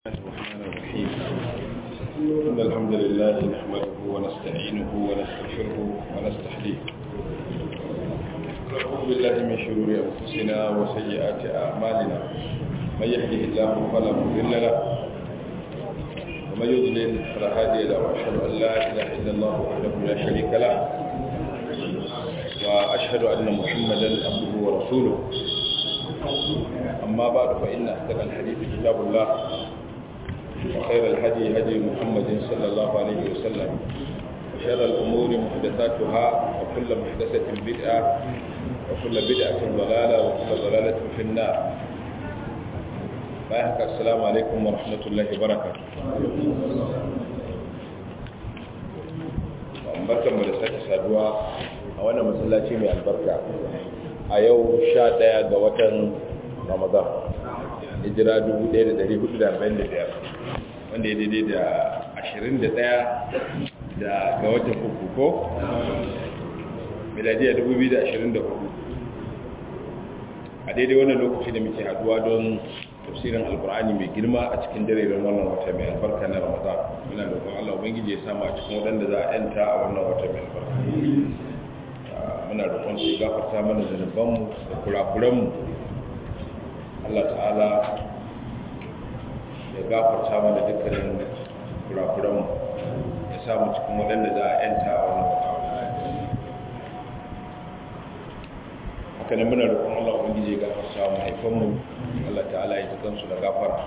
الرحمن الرحيم إن الحمد لله نحمده ونستعينه ونستغفره ونستحليه نعوذ بالله من شرور أنفسنا وسيئات أعمالنا من يهده الله فلا مضل له ومن يضلل فلا هادي له وأشهد أن لا إله إلا الله وحده لا شريك له وأشهد أن محمدا عبده ورسوله أما بعد فإن أصدق الحديث كتاب الله وخير الهدي هدي محمد صلى الله عليه وسلم وشر الأمور محدثاتها وكل محدثة بدعة وكل بدعة ضلالة وكل ضلالة في النار بايحك السلام عليكم ورحمة الله وبركاته barkan mu da sake saduwa a wannan masallaci mai albarka a yau sha ɗaya ga watan ramadan hijira 1445 wanda ya daidai da 21 da ga watan uku ko miladiya 2024 a daidai wannan lokaci da muke haduwa don tafsirin alkur'ani mai girma a cikin darerin wannan wata mai albarka na ramadan muna roƙon allah ubangiji ya samu a cikin waɗanda za a yanta a wannan wata mai albarka muna roƙon su gafarta mana zanubanmu da kurakuranmu Allah ta'ala ya gafarta mana dukkanin kurakuranmu ya samu cikin waɗanda za a yanta a wannan wata haka nan muna roƙon Allah ubangiji ya gafarta wa mahaifanmu Allah ta'ala ya tukan su da gafara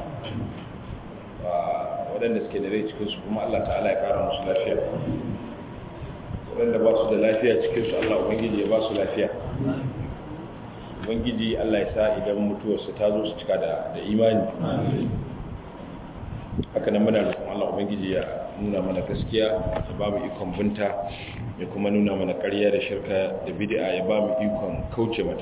waɗanda suke da rai cikinsu kuma Allah ta'ala ya ƙara musu lafiya waɗanda ba su da lafiya cikinsu Allah ubangiji ya ba su lafiya ubangiji Allah ya sa idan mutuwarsa ta zo su cika da imani haka nan muna roƙon Allah ubangiji ya nuna mana gaskiya ya ba mu ikon binta ya kuma nuna mana ƙarya da shirka da bid'a ya ba mu ikon kauce mata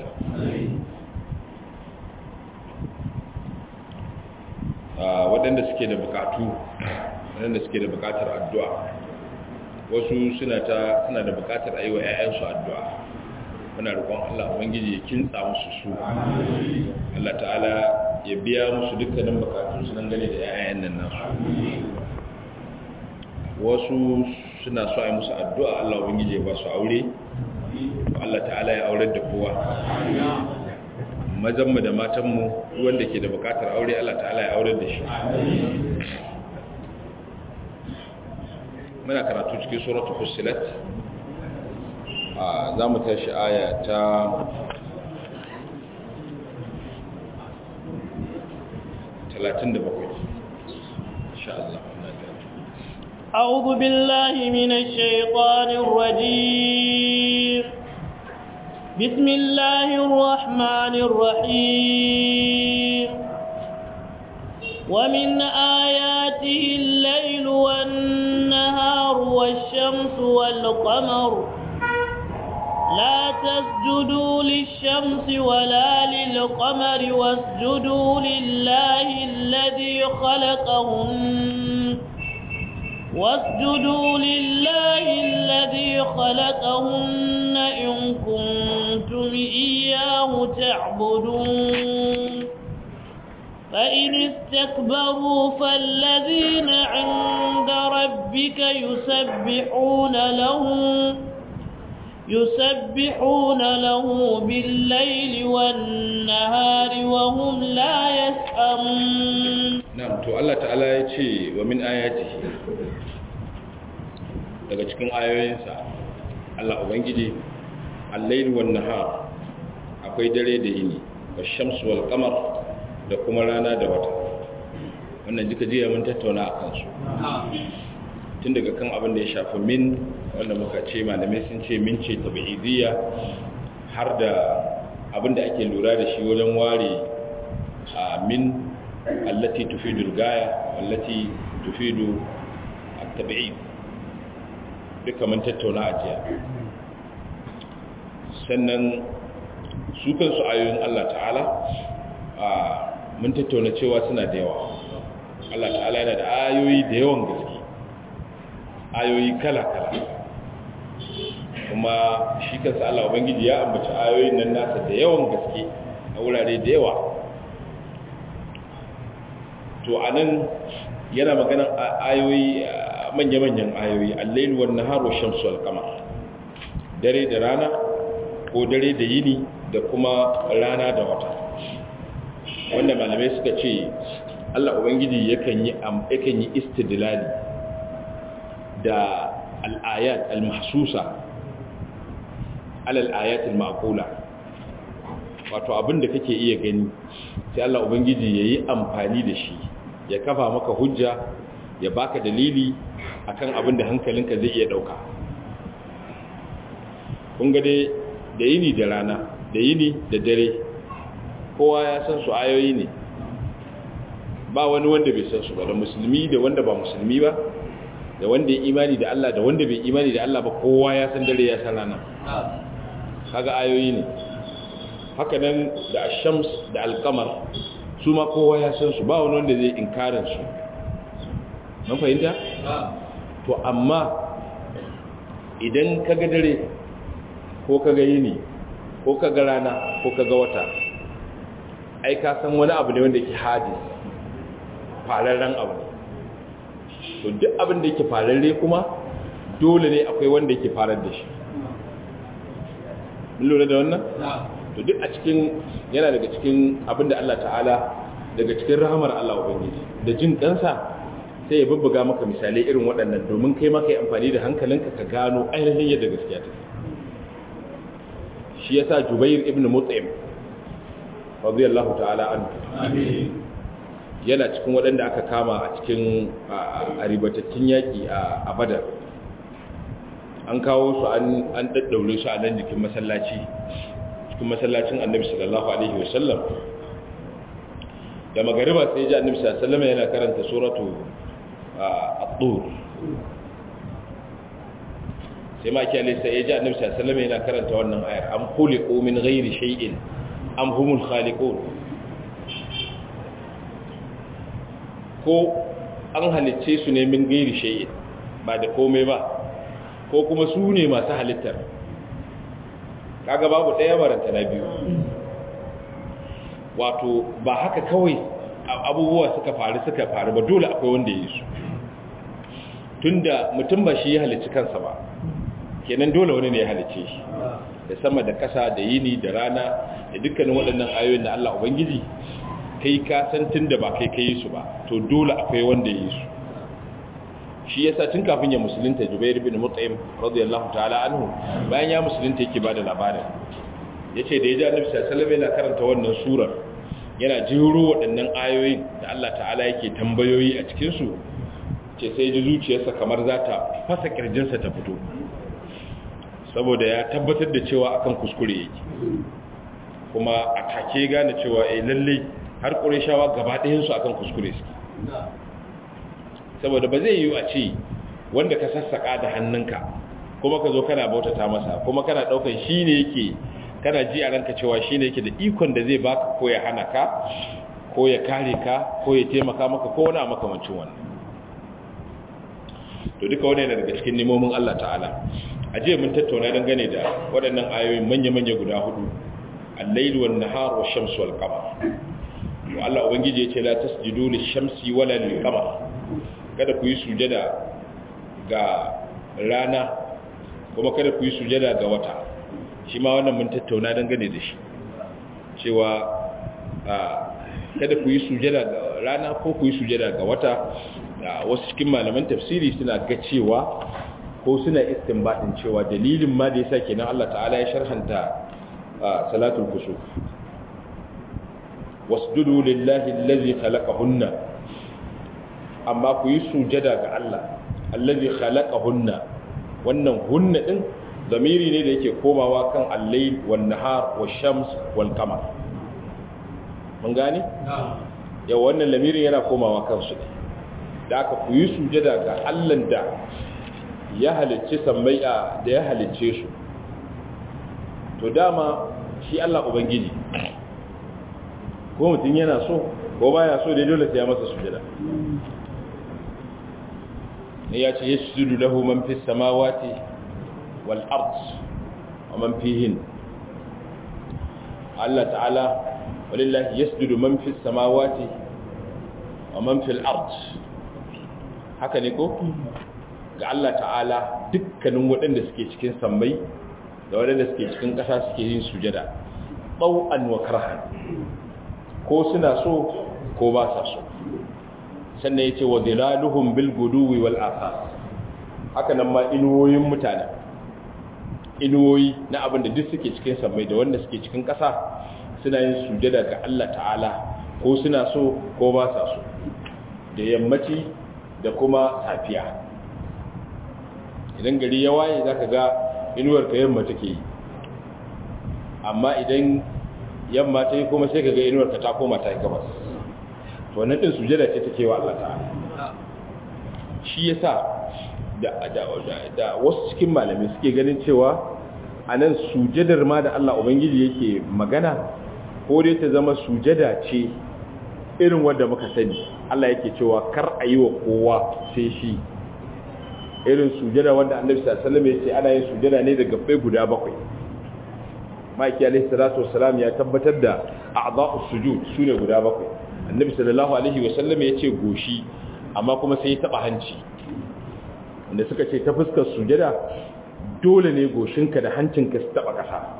waɗanda suke da buƙatu waɗanda suke da buƙatar addu'a wasu suna ta suna da buƙatar a yi wa 'ya'yansu addu'a muna roƙon Allah ubangiji ya kintsa musu su Allah ta'ala ya biya musu dukkanin bukatun su dangane da 'ya'yan nan nasu wasu suna so a yi musu addu'a Allah ubangiji ya ba su aure Allah ta'ala ya aurar da kowa mazanmu da matanmu wanda ke da bukatar aure Allah ta'ala ya aurar da shi muna karatu cikin suratul fussilat za mu tashi aya ta talatin da bakwai insha Allah أعوذ بالله من الشيطان الرجيم بسم الله الرحمن الرحيم ومن آياته الليل والنهار والشمس والقمر لا تسجدوا للشمس ولا للقمر واسجدوا لله الذي خلقهن واسجدوا لله الذي خلقهن إن كنتم إياه تعبدون فإن استكبروا فالذين عند ربك يسبحون له يسبحون له بالليل والنهار وهم لا يسأمون نعم تو الله تعالى يتي ومن آياته daga cikin ayoyinsa Allah ubangiji al-layl wan nahar akwai dare da yini wash-shamsu wal qamar da kuma rana da wata wannan duka jiya mun tattauna akan su tun daga kan abin da ya shafi min wanda muka ce malamai sun ce min ce tabi'idiyya har da abin da ake lura da shi wajen ware a min allati tufidu gaya allati tufidu at-tabi'id duka mun tattauna a jiya sannan su kansu ayoyin Allah ta'ala a mun tattauna cewa suna da yawa Allah ta'ala yana da ayoyi da yawan gaske ayoyi kala-kala kuma shi kansa Allah Ubangiji ya ambaci ayoyin nan nasa da yawan gaske a wurare da yawa to anan yana magana ayoyi manya-manyan ayoyi al-layl wan nahar wa shamsu wal qamar dare da rana ko dare da yini da kuma rana da wata wanda malamai suka ce Allah ubangiji yakan yi yakan yi istidlali da al-ayat al-mahsusa ala al-ayat al-maqula wato abin da kake iya gani sai Allah ubangiji yayi amfani da shi ya kafa maka hujja ya baka dalili akan abin da hankalinka zai iya dauka kun ga dai da yini da rana da yini da dare kowa ya san su ayoyi ne ba wani wanda bai san su ba da musulmi da wanda ba musulmi ba da wanda ya imani da Allah da wanda bai imani da Allah ba kowa ya san dare ya san rana kaga ayoyi ne haka nan da ashams da alkamar su ma kowa ya san su ba wani wanda zai inkarin su mun fahimta to amma idan kaga dare ko kaga yini ko kaga rana ko kaga wata ai ka san wani abu ne wanda yake hadis fararren abu ne to duk abin da yake fararre kuma dole ne akwai wanda yake farar da shi mun lura da wannan to duk a cikin yana daga cikin abin da Allah ta'ala daga cikin rahamar Allah ubangiji da jin kansa sai ya bubbuga maka misalai irin waɗannan domin kai ma kai amfani da hankalinka ka gano ainihin yadda gaskiya take shi yasa Jubair ibn Mut'im radiyallahu ta'ala anhu yana cikin waɗanda aka kama a cikin aribatattun yaƙi a Badar an kawo su an daddaure su a nan jikin masallaci cikin masallacin Annabi sallallahu alaihi wasallam da magariba sai ji Annabi sallallahu alaihi wasallam yana karanta suratu at-tur sai ma kiyale sai ya ji Annabi sallallahu alaihi wasallam yana karanta wannan ayar am khuliqu min ghairi shay'in am humul khaliqun ko an halicce su ne min gairi shay'in ba da komai ba ko kuma su ne masu halittar kaga babu ɗaya baranta na biyu wato ba haka kawai abubuwa suka faru suka faru ba dole akwai wanda ya yi su tunda mutum ba shi ya halicci kansa ba kenan dole wani ne ya halicce shi da sama da ƙasa da yini da rana da dukkanin waɗannan ayoyin da Allah Ubangiji kai ka san tun da ba kai kai su ba to dole akwai wanda yi su shi yasa tun kafin ya musulunta Jubair bin Mut'im radiyallahu ta'ala anhu bayan ya musulunta yake bada labarin yace da ya ji Annabi sallallahu alaihi wasallam yana karanta wannan surar yana jiro waɗannan ayoyin da Allah ta'ala yake tambayoyi a cikin su ce sai ji zuciyarsa kamar za ta fasa kirjinsa ta fito saboda ya tabbatar da cewa akan kuskure yake kuma a take gane cewa eh lalle har ƙurishawa gaba ɗayansu akan kuskure su saboda ba zai yi a ce wanda ka sassaƙa da hannunka kuma ka zo kana bautata masa kuma kana ɗaukan shi ne yake kana ji a ranka cewa shi ne yake da ikon da zai baka ko ya hana ka ko ya kare ka ko ya taimaka maka ko wani a makamancin wannan to duka wani yana daga cikin nemomin Allah ta'ala a jiya mun tattauna dangane da waɗannan ayoyin manya-manya guda hudu al-lail wan nahar wash shams wal qamar to Allah ubangiji yace la tasjudu lish-shamsi wala lil-qamar kada ku yi sujada ga rana kuma kada ku yi sujada ga wata shi ma wannan mun tattauna dangane da shi cewa kada ku yi sujada ga rana ko ku yi sujada ga wata wasu cikin malaman tafsiri suna ga cewa ko suna istinbadin cewa dalilin ma da yasa kenan Allah ta'ala ya sharhanta salatul kusuf wasjudu lillahi allazi khalaqahunna amma ku yi sujada ga Allah allazi khalaqahunna wannan hunna din zamiri ne da yake komawa kan al-layl wan nahar wash-shams wal qamar mun gane yau wannan lamirin yana komawa kansu ne da aka ku yi sujada ga Allah da ya halicce sammai da ya halicce su to dama shi Allah ubangiji ko mutum yana so ko baya so dai dole sai ya masa sujada ne ya ce yasjudu lahu man fis samawati wal ard wa man fihin Allah ta'ala walillahi yasjudu man fis samawati wa man fil ard haka ne ko ga Allah ta'ala dukkanin waɗanda suke cikin sammai da waɗanda suke cikin ƙasa suke yin sujada ɓau'an wa karhan ko suna so ko ba sa so sannan ya ce wa zilaluhum bil guduwi wal asas haka nan ma inuwoyin mutane inuwoyi na abin da duk suke cikin sammai da wanda suke cikin ƙasa suna yin sujada ga Allah ta'ala ko suna so ko ba sa so da yammaci da kuma safiya idan gari ya waye za ka ga inuwar ka yamma take yi amma idan yamma ta yi kuma sai ka ga inuwar ka ta koma ta yi gabas to wannan din sujada ce take wa Allah ta'ala shi yasa da da da wasu cikin malami suke ganin cewa anan sujadar ma da Allah ubangiji yake magana ko dai ta zama sujada ce irin wanda muka sani Allah yake cewa kar a yi wa kowa sai shi irin sujada wanda annabi sallallahu alaihi wasallam ya ce ana yin sujada ne daga bai guda bakwai maki alaihi salatu wassalam ya tabbatar da a'dha'us sujud sune guda bakwai annabi sallallahu alaihi wasallam ya ce goshi amma kuma sai ya taba hanci wanda suka ce ta fuskar sujada dole ne goshinka da hancinka su taba kasa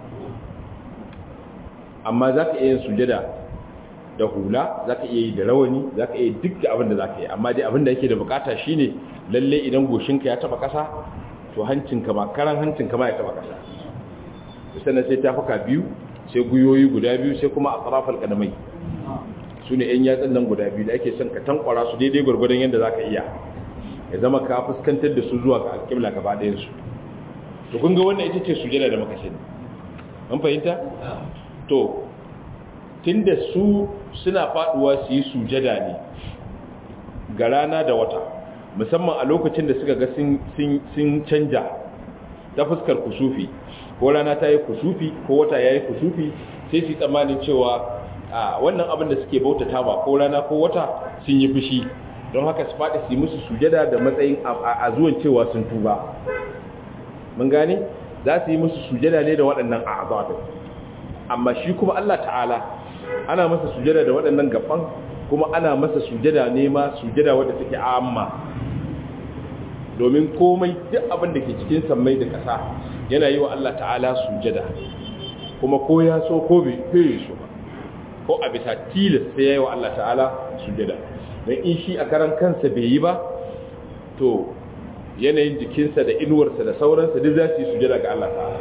amma zaka iya yin sujada da hula zaka iya yi da rawani zaka iya duk abin da zaka yi amma dai abin da yake da bukata shine lalle idan goshinka ya taba kasa to hancinka ma karan hancinka ma ya taba kasa sannan sai tafuka biyu sai guyoyi guda biyu sai kuma a tsarafar kadamai su ne yan yatsun nan guda biyu da ake son ka tankwara su daidai gwargwadon yadda za ka iya ya zama ka fuskantar da su zuwa ga alƙibla gaba ɗayansu to kun ga wannan ita ce sujada da muka sani an fahimta to tunda su suna faduwa su yi sujada ne ga rana da wata musamman a lokacin da suka ga sun canja ta fuskar kusufi ko rana ta yi kusufi ko wata ya yi kusufi sai su yi tsammanin cewa a wannan abin da suke bautata ba ko rana ko wata sun yi fushi don haka su faɗi su yi musu sujada da matsayin a zuwan cewa sun tuba mun gane za su yi musu sujada ne da waɗannan a'azabin amma shi kuma Allah ta'ala ana masa sujada da waɗannan gaban kuma ana masa sujada ne ma sujada wadda take amma domin komai duk abin da ke cikin sammai da ƙasa yana yi wa Allah ta'ala sujada kuma ko ya so ko bai so ba ko a bisa tilas sai ya yi wa Allah ta'ala sujada don in shi a karan kansa bai yi ba to yanayin jikinsa da inuwarsa da sauransa duk za su yi sujada ga Allah ta'ala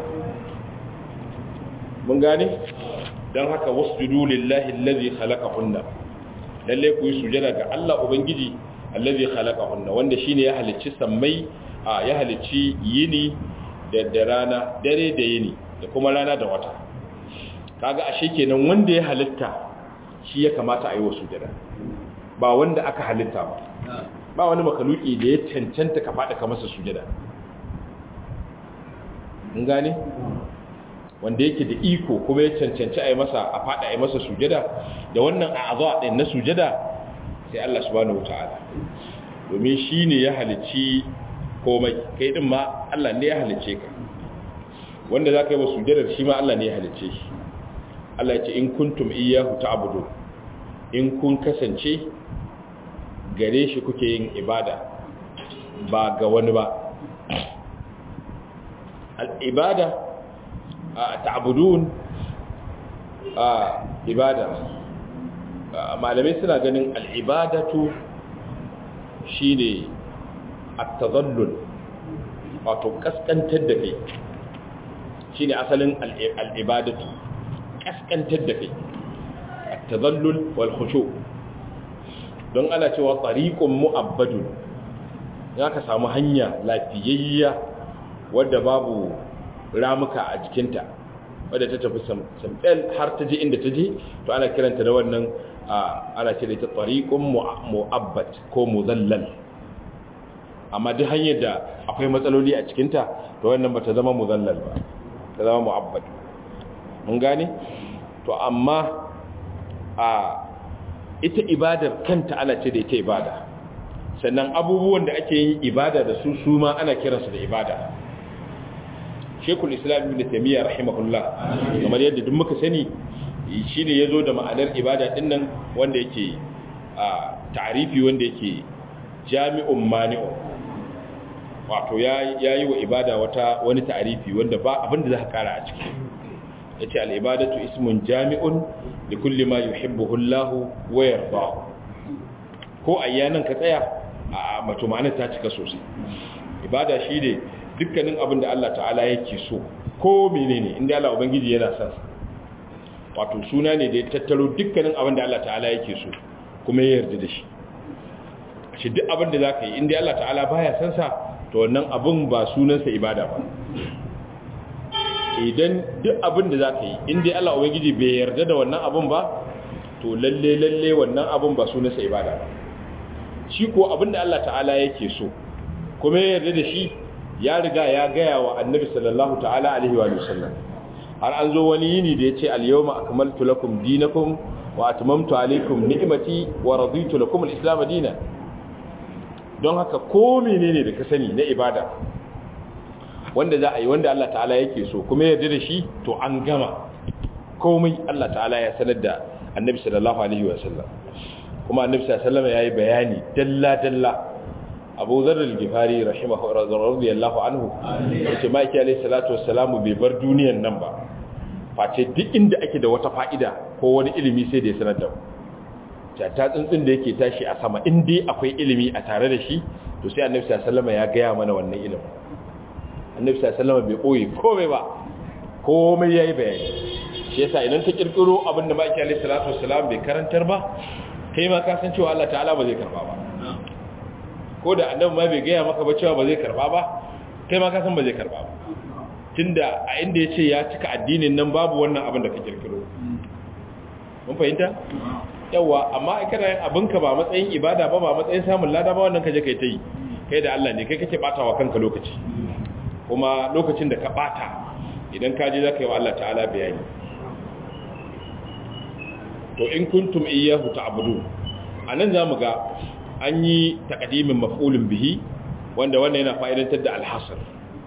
mun gane don haka wasjudu lillahi allazi khalaqahunna lalle ku yi sujada ga Allah ubangiji allazi khalaqahunna wanda shine ya halicci sammai a ya halicci yini da da rana dare da yini da kuma rana da wata kaga ashe kenan wanda ya halitta shi ya kamata a yi wa sujada ba wanda aka halitta ba ba wani makaluki da ya cancanta ka faɗa ka masa sujada mun gane wanda yake da iko kuma ya cancanci a yi masa a faɗa a yi masa sujada da wannan a azuwa ɗin na sujada sai Allah subhanahu wata'ala domin shi ne ya halicci komai kai ɗin ma Allah ne ya halicce ka wanda za ka yi wa sujadar shi ma Allah ne ya halicce shi Allah ya ce in kuntum iyyahu ta'budu in kun kasance gare shi kuke yin ibada ba ga wani ba al-ibada ta'budun ibada malamai suna ganin al'ibadatu shine at-tadallul wato kaskantar da kai shine asalin al'ibadatu kaskantar da kai at-tadallul wal khushu don ana cewa tariqun mu'abbadun ya ka samu hanya lafiyayya wadda babu ramuka a jikinta wadda ta tafi samfel har ta je inda ta je to ana kiranta da wannan ana ce da ita tariqun mu'abbat ko muzallal amma duk hanyar da akwai matsaloli a cikinta to wannan ba ta zama muzallal ba ta zama mu'abbat mun gane to amma a ita ibadar kanta ana ce da ita ibada sannan abubuwan da ake yin ibada da su su ma ana kiransu da ibada shekul islam ibn taymiya rahimahullah kamar yadda duk muka sani shine yazo da ma'anar ibada din nan wanda yake ta'arifi wanda yake jami'un mani'un wato ya yi wa ibada wata wani ta'arifi wanda ba abinda za ka kara a ciki ya ce al'ibadatu ismun jami'un da kulle ma yi hibbuhullahu wayar ba ko ayyanan ka tsaya a mato ma'anar ta cika sosai ibada shi ne dukkanin abin da Allah ta'ala yake so ko menene inda Allah Ubangiji yana son wato suna ne da ya tattaro dukkanin abin da Allah ta'ala yake so kuma ya yarda da shi shi duk abin da za ka yi inda Allah ta'ala baya son sa to wannan abin ba sunansa ibada ba idan duk abin da za ka yi inda Allah Ubangiji bai yarda da wannan abin ba to lalle lalle wannan abin ba sunansa ibada ba shi ko abin da Allah ta'ala yake so kuma ya yarda da shi ya riga ya gaya wa annabi sallallahu ta'ala alaihi wa sallam har an zo wani yini da ya ce al-yawma akmaltu lakum dinakum wa atmamtu alaykum ni'mati wa raditu lakum al-islam dinan don haka ko menene da ka sani na ibada wanda za a yi wanda Allah ta'ala yake so kuma ya yarda da shi to an gama komai Allah ta'ala ya sanar da annabi sallallahu alaihi wa sallam kuma annabi sallallahu alaihi wa sallam yayi bayani dalla dalla abu zarar gifari rahimahu radiyallahu anhu yace maki alayhi salatu wassalamu bai bar duniyan nan ba face duk inda ake da wata fa'ida ko wani ilimi sai da ya sanar da ta ta tsuntsun da yake tashi a sama in dai akwai ilimi a tare da shi to sai annabi sallallahu alaihi wasallam ya gaya mana wannan ilimin annabi sallallahu alaihi wasallam bai koyi komai ba komai yayi bayani shi yasa idan ta kirkiro abinda maki alayhi salatu wassalam bai karantar ba kai ma ka san cewa Allah ta'ala ba zai karba ba ko da annabi ma bai gaya maka ba cewa ba zai karba ba kai ma ka san ba zai karba ba tunda a inda yace ya cika addinin nan babu wannan abin da ka kirkiro mun fahimta yawa amma ai kana yin abinka ba matsayin ibada ba ba matsayin samun lada ba wannan kaje kai ta yi kai da Allah ne kai kake batawa kanka lokaci kuma lokacin da ka bata idan ka je zaka yi wa Allah ta'ala bayani to in kuntum iyyahu ta'budun anan zamu ga an yi takadimin maf'ulun bihi wanda wannan yana fa'idantar da alhasar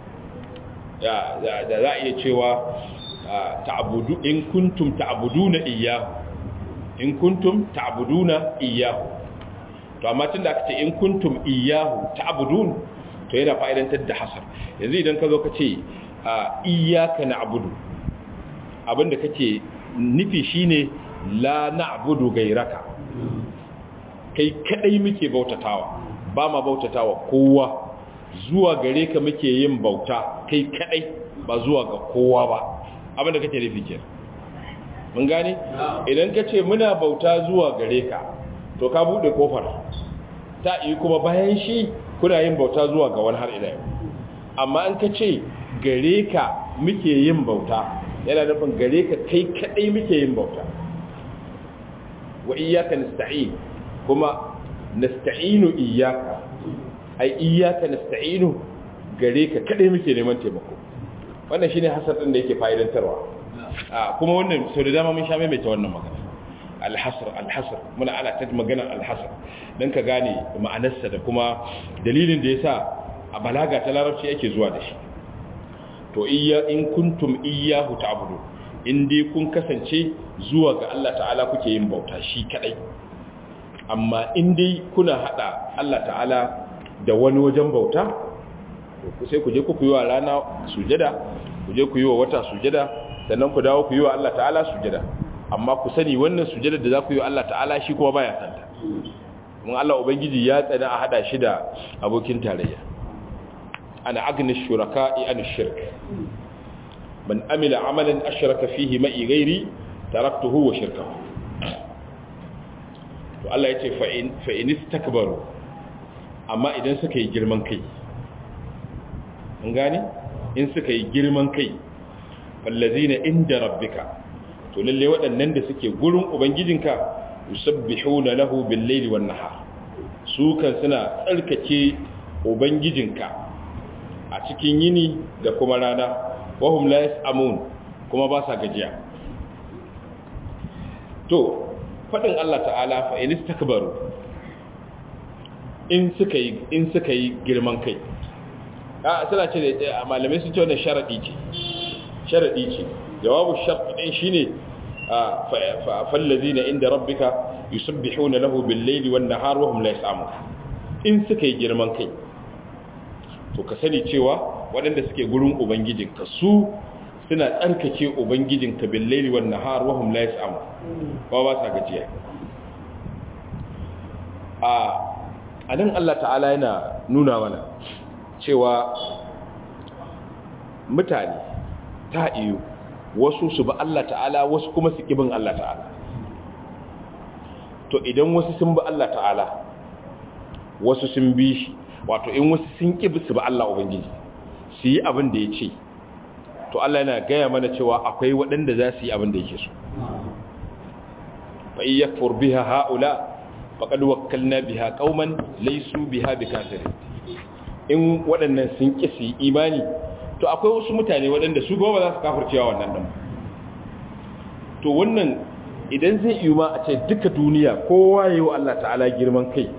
da za a iya cewa ta'abudu in kuntum ta'abuduna iyyahu in kuntum ta'abuduna iyyahu to amma tun da aka ce in kuntum iyyahu ta'abudun to yana fa'idantar da hasar yanzu idan ka zo ka ce iyyaka na'budu abinda kake nufi shine la na'budu gairaka kai kadai muke bautatawa ba ma bautatawa kowa zuwa gare ka muke yin bauta kai kadai ba zuwa ga kowa ba abinda kake nufi ke mun gane idan ka ce muna bauta zuwa gare ka to ka bude kofar ta yi kuma bayan shi kuna yin bauta zuwa ga wani har ila yau amma an ka ce gare ka muke yin bauta yana nufin gare ka kai kadai muke yin bauta wa iyyaka nasta'in kuma nasta'inu iyyaka ai iyyaka nasta'inu gare ka kadai muke neman taimako wannan shine hasar din da yake fa'idantarwa a kuma wannan sau da dama mun sha mai ta wannan magana alhasr alhasr muna ana ta magana alhasr dan ka gane ma'anarsa da kuma dalilin da yasa a balaga ta larabci yake zuwa da shi to iyya in kuntum iyyahu ta'budu in dai kun kasance zuwa ga Allah ta'ala kuke yin bauta shi kadai amma in dai kuna hada Allah ta'ala da wani wajen bauta ku sai ku je ku yi wa rana sujada ku je ku yi wa wata sujada sannan ku dawo ku yi wa Allah ta'ala sujada amma ku sani wannan sujada da za ku yi wa Allah ta'ala shi kuma baya santa mun Allah ubangiji ya tsana a hada shi da abokin tarayya ana agni shuraka'i an shirk man amila amalan ashraka fihi ma'i ghairi taraktuhu wa shirkahu to Allah yace fa in fa in istakbaru amma idan suka yi girman kai mun gane in suka yi girman kai fallazina inda rabbika to lalle waɗannan da suke gurin ubangijinka yusabbihuna lahu bil-laili wan-nahar su kan suna tsarkake ubangijinka a cikin yini da kuma rana wahum la yasamun kuma ba sa gajiya to fadin Allah ta'ala fa in istakbaru in suka yi in suka yi girman kai a suna ce da malamai sun ce wannan sharadi ce sharadi ce jawabu shart din shine fa fallazina inda rabbika yusabbihuna lahu bil-laili wan-nahar wa hum la yas'amun in suka yi girman kai to ka sani cewa waɗanda suke gurin ubangijinka su suna tsarkake ubangijinka bil-laili wan-nahar wa hum la yas'amun ba ba sa gajiya a anan Allah ta'ala yana nuna mana cewa mutane ta iyo wasu su ba Allah ta'ala wasu kuma su kibin Allah ta'ala to idan wasu sun ba Allah ta'ala wasu sun bi shi wato in wasu sun kibi su ba Allah ubangiji su yi abin da ya ce to Allah yana gaya mana cewa akwai waɗanda za su yi abin da yake so fa iya yakfur biha haula faqad wakkalna biha qauman laysu biha bikafirin in waɗannan sun ƙi su yi imani to akwai wasu mutane waɗanda su goma za su kafircewa wannan ɗan to wannan idan zai yi ma a ce duka duniya kowa yi wa Allah ta'ala girman kai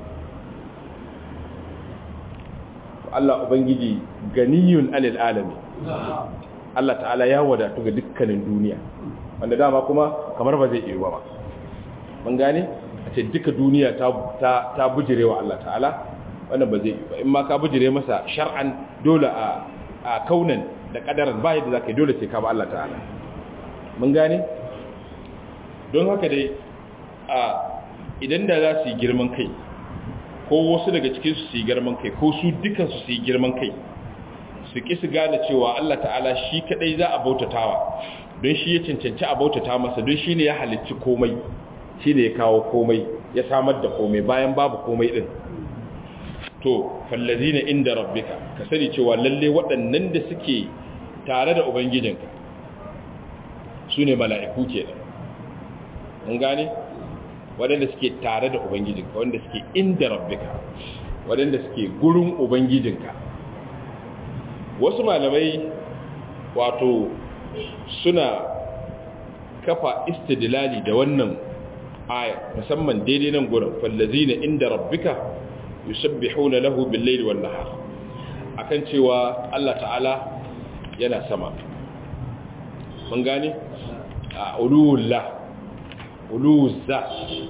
Allah Ubangiji ganiyun alil alami Allah ta'ala ya wadatu ga dukkanin duniya wanda dama kuma kamar ba zai iya ba mun gane a ce duka duniya ta ta bujire wa Allah ta'ala wannan ba zai yi ba in ma ka bujire masa shar'an dole a a kaunan da kadaran ba yadda zaka yi dole sai ka ba Allah ta'ala mun gane don haka dai a idan da za su yi girman kai ko wasu daga cikin su yi girman kai ko su dukan su su yi girman kai su ki su gane cewa Allah ta'ala shi kadai za a bautatawa don shi ya cancanci a bautata masa don shi ne ya halicci komai shi ne ya kawo komai ya samar da komai bayan babu komai din to fallazina inda rabbika ka sani cewa lalle waɗannan da suke tare da ubangijinka su ne mala'iku ke da mun gane waɗanda suke tare da ubangijinka wanda suke inda rabbika waɗanda suke gurin ubangijinka wasu malamai wato suna kafa istidlali da wannan aya musamman daidai nan gurin fallazina inda rabbika yusabbihuna lahu bil-layli wan-nahar akan cewa Allah ta'ala yana sama mun gane a ulullah uluzza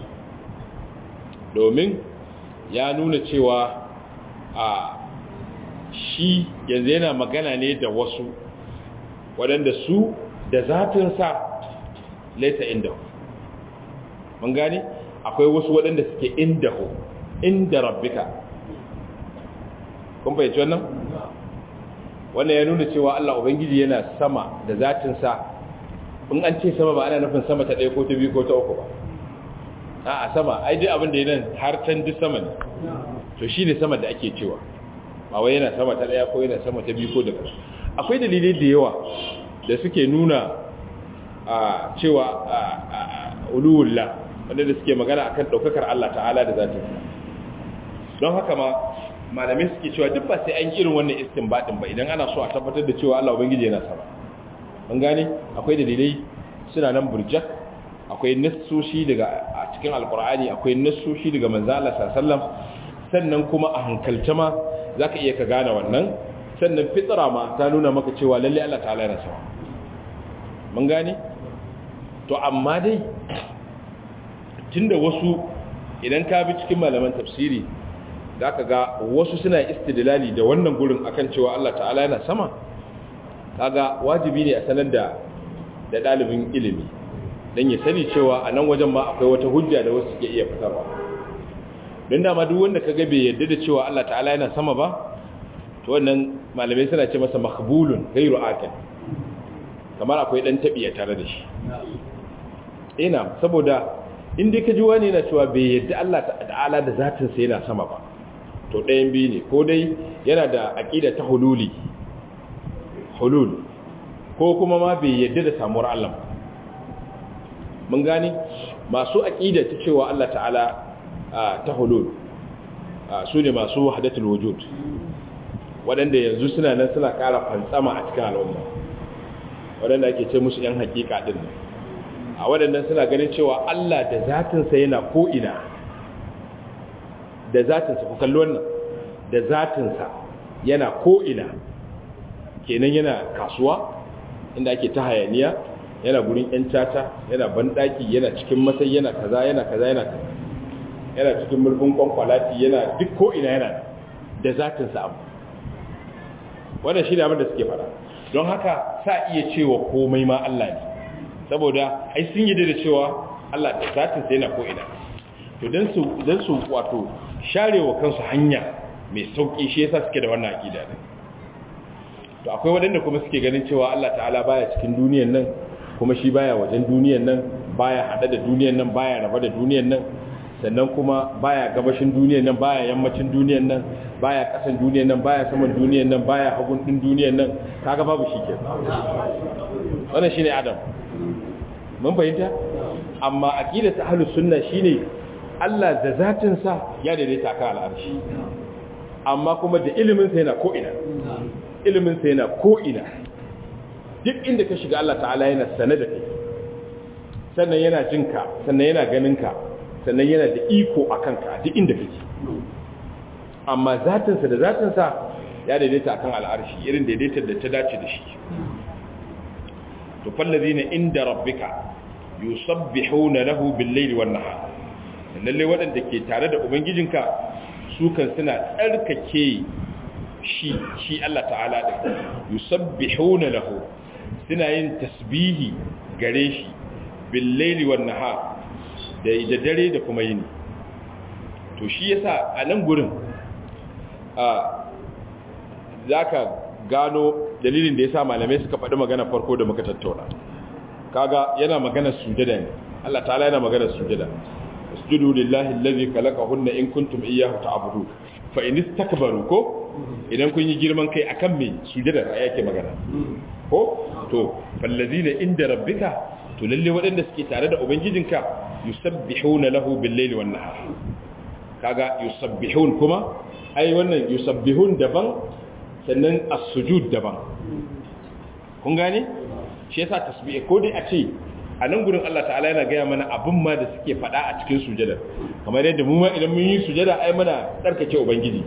domin ya nuna cewa a shi yanzu yana magana ne da wasu waɗanda su da zatinsa laita inda mun gane akwai wasu waɗanda suke inda hu inda rabbika kun fahimci wannan wannan ya nuna cewa Allah ubangiji yana sama da zatinsa in an ce sama ba ana nufin sama ta ɗaya ko ta biyu ko ta uku ba a a sama ai dai abin da ya nan har can duk sama ne to shi ne sama da ake cewa ba wai yana sama ta ɗaya ko yana sama ta biyu ko da akwai dalilai da yawa da suke nuna a cewa uluwullah wanda da suke magana akan ɗaukakar Allah ta'ala da zatinsa don haka ma malamai suke cewa duk ba sai an irin wannan istinbadin ba idan ana so a tabbatar da cewa Allah ubangiji yana sama an gane akwai dalilai suna nan burjak akwai nassoshi daga a cikin alkur'ani akwai nassoshi daga manzo Allah sallallahu sannan kuma a hankalta ma zaka iya ka gane wannan sannan fitra ma ta nuna maka cewa lalle Allah ta'ala yana sama mun gane to amma dai tunda wasu idan ka bi cikin malaman tafsiri za ka ga wasu suna istidlali da wannan gurin akan cewa Allah ta'ala yana sama kaga wajibi ne a sanar da da dalibin ilimi dan ya sani cewa a nan wajen ma akwai wata hujja da wasu suke iya fitarwa don dama duk wanda kaga bai yarda da cewa Allah ta'ala yana sama ba to wannan malamai suna ce masa makhbulun ghairu aqil kamar akwai dan tabiya tare da shi ina saboda in dai ka ji wani yana cewa bai yarda Allah ta'ala da zatin sa yana sama ba to ɗayan biyu ne ko dai yana da aƙida ta hululi hulul ko kuma ma bai yadda da samuwar Allah mun gane masu aƙida ta cewa Allah ta'ala ta hulul su ne masu wahadatul wujud waɗanda yanzu suna nan suna ƙara fantsama a cikin al'umma waɗanda ake ce musu ‘yan hakika ɗin a waɗannan suna ganin cewa Allah da zatinsa yana ko'ina da zatinsa ku kalli wannan da zatinsa yana ko'ina kenan yana kasuwa inda ake ta hayaniya yana gurin ‘yan caca yana banɗaki yana cikin matsayi yana kaza yana kaza yana kaza yana cikin mulkin kwankwalati yana duk ko ina yana da zatin sa abu wannan shi ne abin da suke fara don haka sa iya cewa komai ma Allah ne saboda ai sun yi da cewa Allah da zatin sa yana ko ina to dan su dan su wato sharewa kansu hanya mai sauki shi yasa suke da wannan aqida ne to akwai wadanda kuma suke ganin cewa Allah ta'ala baya cikin duniyar nan kuma shi baya wajen duniyar nan baya hada da duniyar nan baya raba da duniyar nan sannan kuma baya gabashin duniyar nan baya yammacin duniyar nan baya kasan duniyar nan baya saman duniyar nan baya hagun din duniyar nan kaga babu shi ke wannan shine adam mun fahimta amma aqidatu ahlus sunna shine Allah da zatin sa ya daidaita kan al'arshi amma kuma da ilimin sa yana ko ina ilimin sa yana ko ina duk inda ka shiga Allah ta'ala yana sane da kai sannan yana jinka sannan yana ganinka sannan yana da iko a kanka duk inda kake amma zatinsa da zatinsa ya daidaita akan al'arshi irin daidaitar da ta dace da shi to fallazina inda rabbika yusabbihuna lahu bil-laili wan-nahar lalle wadanda ke tare da ubangijinka su kan suna tsarkake shi shi Allah ta'ala din yusabbihuna lahu suna yin tasbihi gare shi bil-laili wan-nahar da da dare da kuma yini to shi yasa a nan gurin a zaka gano dalilin da yasa malamai suka faɗi magana farko da muka tattauna kaga yana magana sujada ne Allah ta'ala yana magana sujada usjudu lillahi allazi khalaqahunna in kuntum iyyahu ta'budun fa in istakbaru ko idan kun yi girman kai akan me sujada yake magana ko to fallazina inda rabbika to lalle waɗanda suke tare da ubangijinka yusabbihuna lahu bil-laili wan-nahar kaga yusabbihun kuma ai wannan yusabbihun daban sannan as-sujud daban kun gane shi yasa tasbih ko dai a ce a nan gurin Allah ta'ala yana gaya mana abin ma da suke faɗa a cikin sujada kamar yadda mu ma idan mun yi sujada ai mana tsarkake ubangiji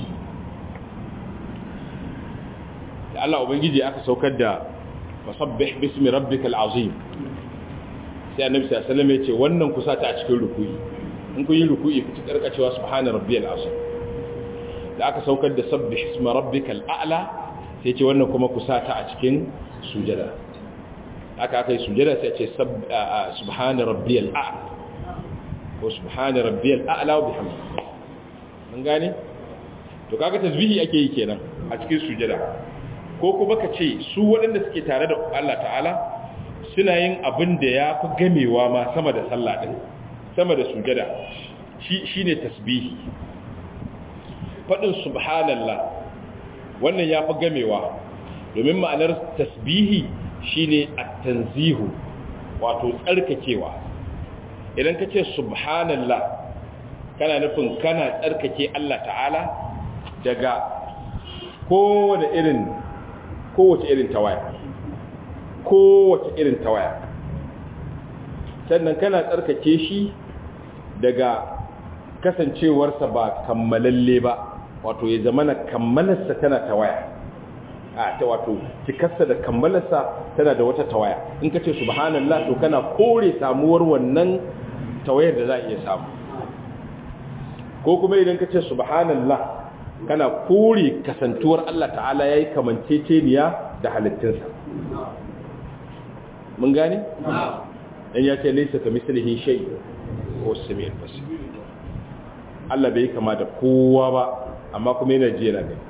da Allah ubangiji aka saukar da fasabbih bismi rabbikal azim sai annabi sallallahu alaihi wasallam ya ce wannan kusa ta a cikin rukuyi in kun yi rukuyi ku karkacewa subhana rabbiyal azim da aka saukar da sabbih isma rabbikal a'la sai ce wannan kuma kusa ta a cikin sujada aka aka yi sujada sai ce subhana rabbiyal a'la ko subhana rabbiyal a'la wa bihamdi mun gane to kaga tasbihi ake yi kenan a cikin sujada ko kuma ka ce su waɗanda suke tare da Allah ta'ala suna yin abin da ya fi gamewa ma sama da sallah ɗin sama da sujada shi ne tasbihi faɗin subhanallah wannan ya fi gamewa domin ma'anar tasbihi shi ne a tanzihu wato tsarkakewa idan ka ce subhanallah kana nufin kana tsarkake Allah ta'ala daga kowane irin kowace irin tawaya kowace irin tawaya sannan kana tsarkake shi daga kasancewarsa ba kammalalle ba wato ya zamana kammalarsa tana tawaya a ta wato cikarsa da kammalarsa tana da wata tawaya in ka ce subhanallah to kana kore samuwar wannan tawayar da za a iya samu ko kuma idan ka ce subhanallah kana kore kasantuwar Allah ta'ala ya yi kamanceceniya da halittinsa mun gane? dan ya ce laisa ka mislihi shay ko sami'ul basir Allah bai kama da kowa ba amma kuma yana ji yana gani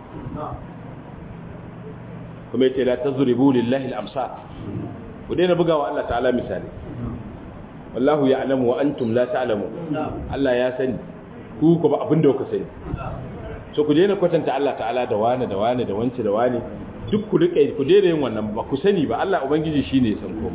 kuma yace la tazribu lillahi al-amsal ku daina bugawa Allah ta'ala misali wallahu ya'lamu wa antum la ta'lamu Allah ya sani ku ko ba abinda kuka sani so ku daina kwatanta Allah ta'ala da wani da wani da wance da wani duk ku rike ku daina yin wannan ba ku sani ba Allah ubangiji shine ya san ko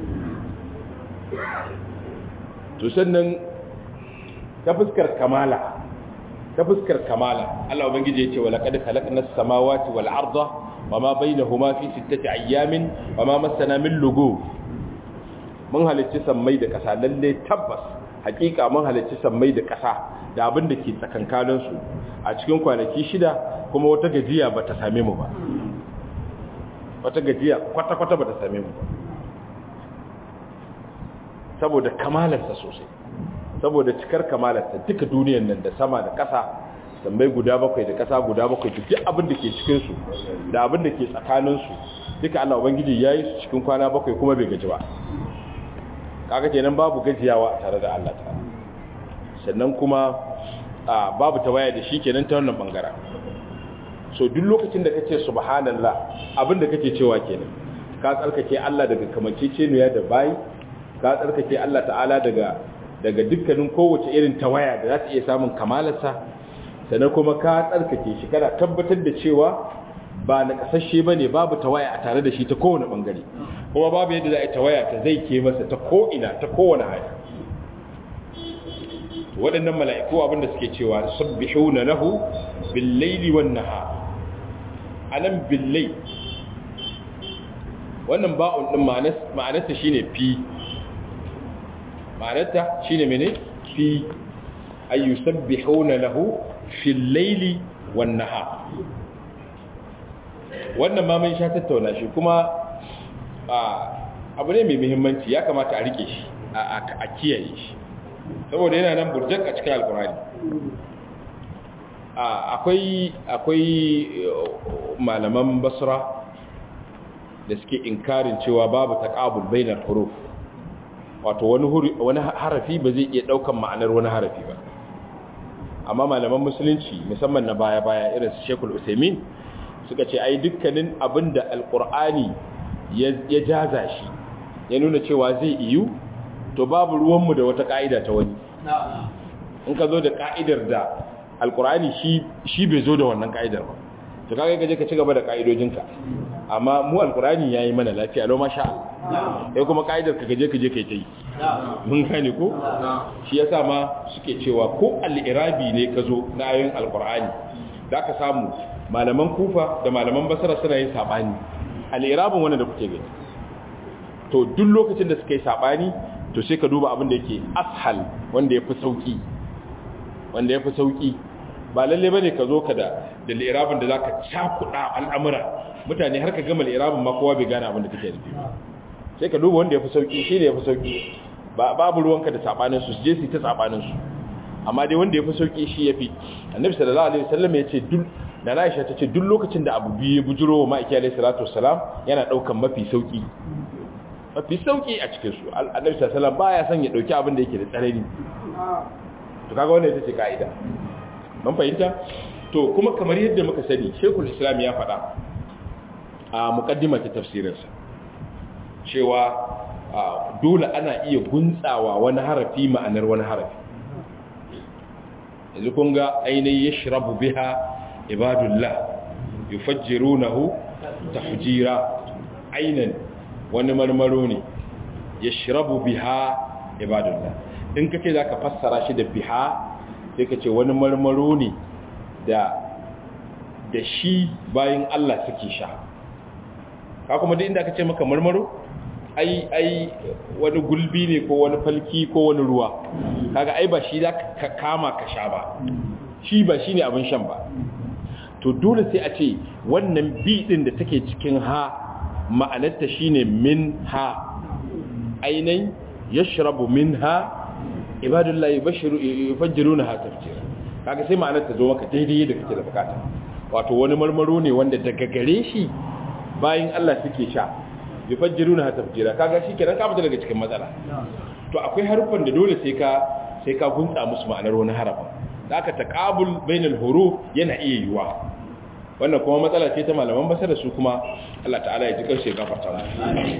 to sannan ta fuskar kamala ta fuskar kamala Allah ubangiji yace wala qad khalaqnas samawati wal arda wama bainahuma fi sittati ayamin wama massana min lugu mun halicci sammai da kasa lalle tabbas hakika mun halicci sammai da kasa da abin da ke tsakankanin su a cikin kwanaki shida kuma wata gajiya bata same mu ba wata gajiya kwata kwata bata same mu ba saboda kamalarsa sosai saboda cikar kamalarta duka duniyar nan da sama da ƙasa sammai guda bakwai da ƙasa guda bakwai da duk abin da ke cikinsu da abin da ke tsakaninsu duka Allah Ubangiji ya yi su cikin kwana bakwai kuma bai gaji ba kaga kenan babu gajiyawa a tare da Allah ta sannan kuma babu tawaya da shi kenan ta wannan bangaren so duk lokacin da kace subhanallah abin da kake cewa kenan ka tsarkake Allah daga kamanceceniya da bayi ka tsarkake Allah ta'ala daga daga dukkanin kowace irin tawaya da za ta iya samun kamalarsa sannan kuma ka tsarkake shi kana tabbatar da cewa ba na kasashe ba ne babu tawaya a tare da shi ta kowane ɓangare kuma babu yadda za a yi tawaya ta zai ke masa ta ko'ina ta kowane hali waɗannan mala'iku abinda suke cewa sabbihu na lahu billaili wan nahar anan billai wannan ba'un din ma'anarsa shine fi ma'anarta shine mene fi ay yusabbihuna lahu fil layli wan nahar wannan ma mun sha tattauna shi kuma abu ne mai muhimmanci ya kamata a rike shi a kiyaye shi saboda yana nan burjak a cikin alkurani akwai akwai malaman basra da suke inkarin cewa babu taqabul bainar huruf wato wani wani harafi ba zai iya daukan ma'anar wani harafi ba amma malaman musulunci musamman na baya-baya irin su Sheikhul Usaimin suka ce ai dukkanin abinda alqur'ani ya jaza shi ya nuna cewa zai iyu to babu ruwanmu da wata ka'ida ta wani in ka zo da ka'idar da alqur'ani shi shi bai zo da wannan ka'idar ba to kaga kaje ka ci gaba da ka'idojinka amma mu alqur'ani yayi mana lafiya lo masha Allah sai kuma ka'idar ka gaje kaje kai tai mun gane ko shi yasa ma suke cewa ko al-irabi ne ka zo na ayoyin alqur'ani zaka samu malaman kufa da malaman basra suna yin sabani al-irabin wannan da kuke gani to duk lokacin da suka yi sabani to sai ka duba abin da yake ashal wanda yafi sauki wanda yafi sauki ba lalle bane ka zo ka da da al-irabin da zaka cakuda al'amura mutane har ka gama al-irabin ma kowa bai gane abin da kake nufi sai ka duba wanda yafi sauki shine yafi sauki ba babu ruwanka da sabanin su je su ta sabanin su amma dai wanda yafi sauki shi yafi annabi sallallahu alaihi wasallam ya ce duk da Aisha ta ce duk lokacin da abu biyu ya bujiro wa ma'aiki alaihi salatu wassalam yana daukan mafi sauki mafi sauki a cikin su annabi sallallahu alaihi wasallam baya son ya dauki abin da yake da tsanani to kaga wannan ita ce kaida mun fahimta to kuma kamar yadda muka sani Sheikhul Islam ya faɗa a muqaddimar tafsirinsa cewa dole ana iya guntsawa wani harafi ma'anar wani harafi yanzu kun ga ainihin yashrabu biha ibadullah yufajjirunahu tafjira ainan wani marmaro ne yashrabu biha ibadullah in kace zaka fassara shi da biha sai kace wani marmaro ne da da shi bayin Allah suke sha ka kuma duk inda kace maka marmaro ai ai wani gulbi ne ko wani falki ko wani ruwa kaga ai ba shi zaka kama ka sha ba shi ba shine abin shan ba to dole sai a ce wannan bi din da take cikin ha ma'anarta shine min ha ainihin yashrabu minha ibadullahi bashiru yufajjiruna ha tafjira kaga sai ma'anarta zo maka daidai da kake da bukata wato wani marmaro ne wanda daga gare shi bayin Allah suke sha yufajjiruna ha tafjira kaga shikenan ka fita daga cikin matsala to akwai harufan da dole sai ka sai ka gunta musu ma'anar wani harafin da aka taqabul bainal huruf yana iya yiwa wannan kuma matsala ce ta malaman basa da su kuma Allah ta'ala ya ji karshe gafarta mu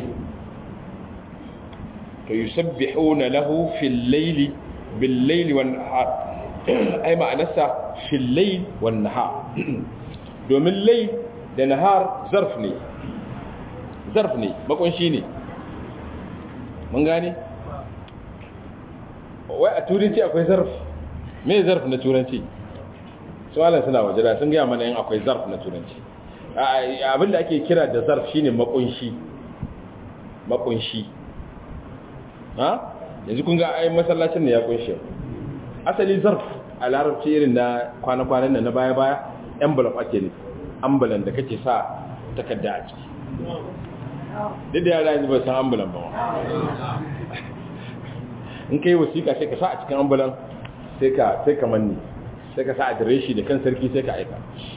to yusabbihuna lahu fil layli bil layli wan nahar ai ma'anarsa fil layl wan nahar domin layl da nahar zarf ne zarf ne makunshi ne mun gane wai a turanci akwai zarf me zarf na turanci suwalan suna waje da sun gaya mana yin akwai zarf na turanci abinda ake kira da zarf shine makunshi makunshi ha yanzu kun ga ai masallacin ne ya kunshi asali zarf a larabci irin na kwana-kwanan nan na baya-baya envelope ake ne ambulan da kake sa takarda a ciki duk da yara yanzu ba san ambulan ba in kai wasiƙa sai ka sa a cikin ambulan sai ka sai ka manni sai ka sa adireshi da kan sarki sai ka aika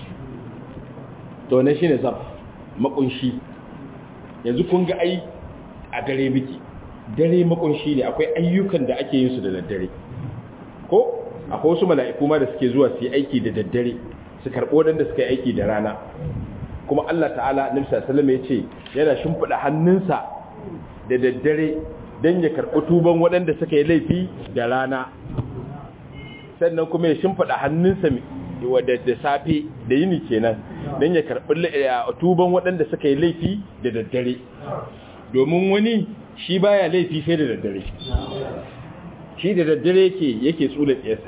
to ne shine zaf makunshi yanzu kun ga ai a dare miki dare makunshi ne akwai ayyukan da ake yin su da daddare ko akwai wasu mala'iku ma da suke zuwa su yi aiki da daddare su karɓo waɗanda suka yi aiki da rana kuma Allah ta'ala nabi sallallahu ya ce yana shimfiɗa hannunsa da daddare don ya karɓi tuban waɗanda suka yi laifi da rana sannan kuma ya shimfiɗa hannunsa wadda da safe da yini kenan don ya karɓi tuban waɗanda suka yi laifi da daddare domin wani shi baya laifi sai da daddare shi da daddare yake yake tsula tsiyarsa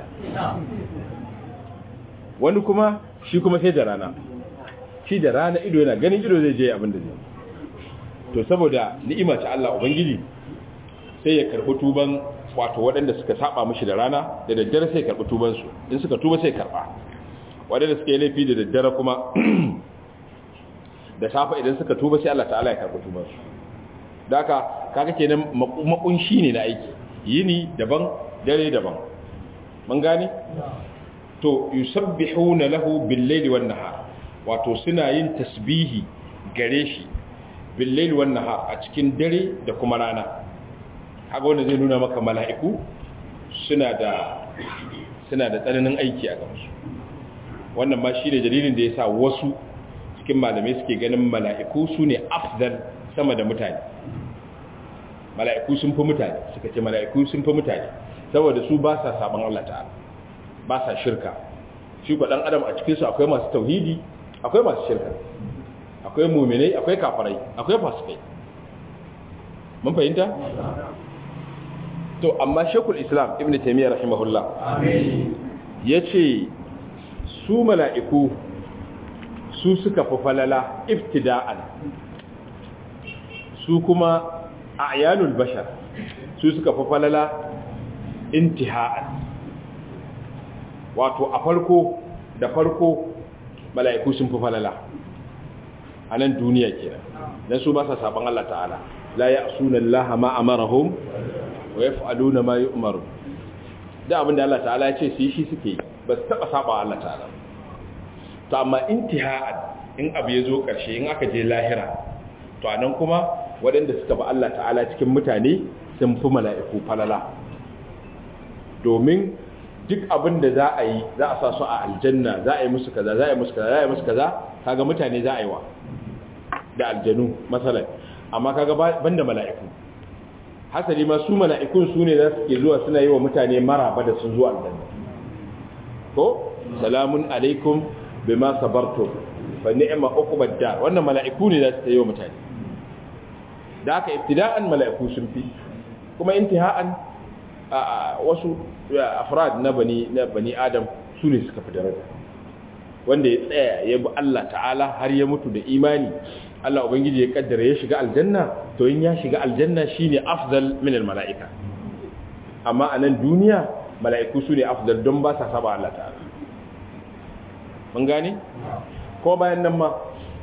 wani kuma shi kuma sai da rana shi da rana ido yana ganin ido zai je abin da zai to saboda ni'ima ta Allah ubangiji sai ya karbi tuban wato waɗanda suka saba mishi da rana da daddare sai karbi tuban su in suka tuba sai karba waɗanda suka yi laifi da daddare kuma da safa idan suka tuba sai Allah ta'ala ya karbi tuban su daka kaga kenan makunshi ne na aiki yini daban dare daban mun gane to yusabbihuna lahu bil-laili wan-nahar wato suna yin tasbihi gare shi bil-laili wan-nahar a cikin dare da kuma rana kaga wanda zai nuna maka mala'iku suna da suna da tsananin aiki a gabansu wannan ma shine dalilin da yasa wasu cikin malamai suke ganin mala'iku sune afdal sama da mutane mala'iku sun fi mutane suka ce mala'iku sun fi mutane saboda su ba sa saban Allah ta'ala ba sa shirka shi ko dan adam a cikin su akwai masu tauhidi akwai masu shirka akwai mu'minai akwai kafirai akwai fasikai mun fahimta to amma shekul islam ibn taymiyyah rahimahullah amin yace su mala'iku su suka fi falala iftida'an su kuma a'yanul bashar su suka fi falala intiha'an wato a farko da farko mala'iku sun fi falala a nan duniya kenan dan su ba sa saban Allah ta'ala la ya'suna Allah ma amarahum wa yaf'aluna ma yu'maru da abinda Allah ta'ala ya ce su yi shi suke yi ba su taba saba Allah ta'ala to amma intiha'an in abu ya zo ƙarshe in aka je lahira to anan kuma waɗanda suka ba Allah ta'ala cikin mutane sun fi mala'iku falala domin duk abin da za a yi za a sa su a aljanna za a yi musu kaza za a yi musu kaza za a yi musu kaza kaga mutane za a yi wa da aljanu matsalar amma kaga banda mala'iku hasali ma su mala'ikun su ne za su ke zuwa suna yi wa mutane maraba da sun zuwa aljanna ko salamun alaikum bima sabartum fa ni'ma uqbad dar wannan mala'iku ne za su yi wa mutane da haka ibtida'an mala'iku sun fi kuma intiha'an wasu afrad na bani na bani adam su ne suka fi daraja wanda ya tsaya ya bi Allah ta'ala har ya mutu da imani Allah ubangiji ya kaddara ya shiga aljanna to in ya shiga aljanna shine afdal min almala'ika amma a nan duniya mala'iku su ne afdal don ba sa saba Allah ta'ala mun gane ko bayan nan ma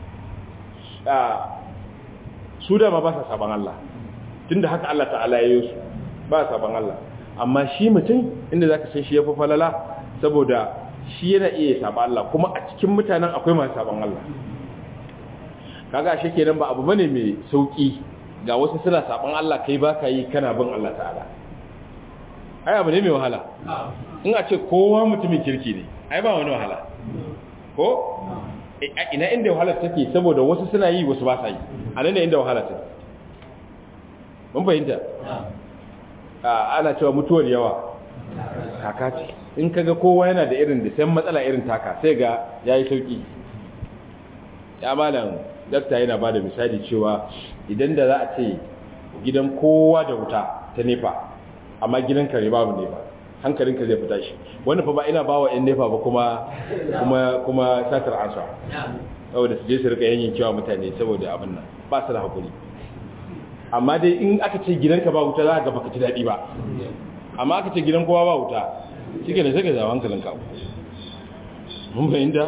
su da ma ba sa saban Allah tunda haka Allah ta'ala ya yi su ba saban Allah amma shi mutum inda zaka san shi ya fi falala saboda shi yana iya saba Allah kuma a cikin mutanen akwai masu saban Allah kaga shi kenan ba abu bane mai sauki ga wasu suna saban Allah kai baka yi kana bin Allah ta'ala ai abu ne mai wahala in a ce kowa mutumin kirki ne ai ba wani wahala ko ina inda wahala take saboda wasu suna yi wasu ba sa yi a nan ne inda wahala take mun fahimta ana cewa mutuwar yawa kaka ce in kaga kowa yana da irin da sai matsala irin taka sai ga yayi sauki ya malam dakta yana bada misali cewa idan da za a ce gidan kowa da wuta ta nefa amma gidan kare babu nefa hankalinka zai fita shi wani fa ba ina bawa yan nefa ba kuma kuma kuma satar ansa saboda su je su rika yanyin cewa mutane saboda abin nan ba su da hakuri amma dai in aka ce gidanka ba wuta za ka ga baka ji daɗi ba amma aka ce gidan kowa ba wuta shi ke da sai ka zawa hankalinka mun fahimta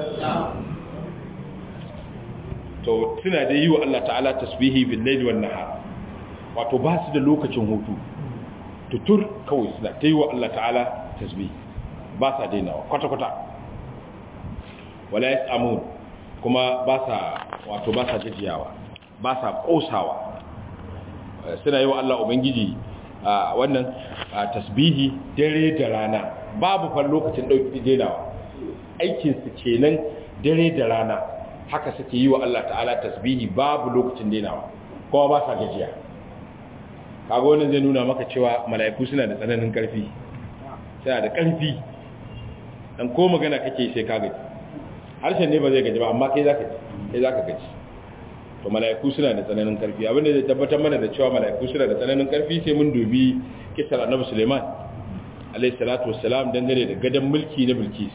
to suna da yi wa Allah ta'ala tasbihi bil laili wan nahar wato ba su da lokacin hutu tutur kawai suna ta yi wa Allah ta'ala tasbih ba sa dainawa kwata-kwata wala ya samu kuma ba sa wato ba sa gajiyawa ba sa kosawa suna yi wa Allah Ubangiji a wannan tasbihi dare da rana babu fan lokacin ɗauki dainawa aikinsu kenan dare da rana haka suke yi wa Allah ta'ala tasbihi babu lokacin dainawa kuma ba sa gajiya kaga wannan zai nuna maka cewa mala'iku suna da tsananin karfi suna da karfi dan ko magana kake sai ka gaji harshen ne ba zai gaji ba amma kai zaka ji kai zaka gaji to mala'iku suna da tsananin karfi abinda zai tabbatar mana da cewa mala'iku suna da tsananin karfi sai mun dubi kisar annabi Suleiman alayhi salatu wassalam dangane da gadan mulki na Bilkis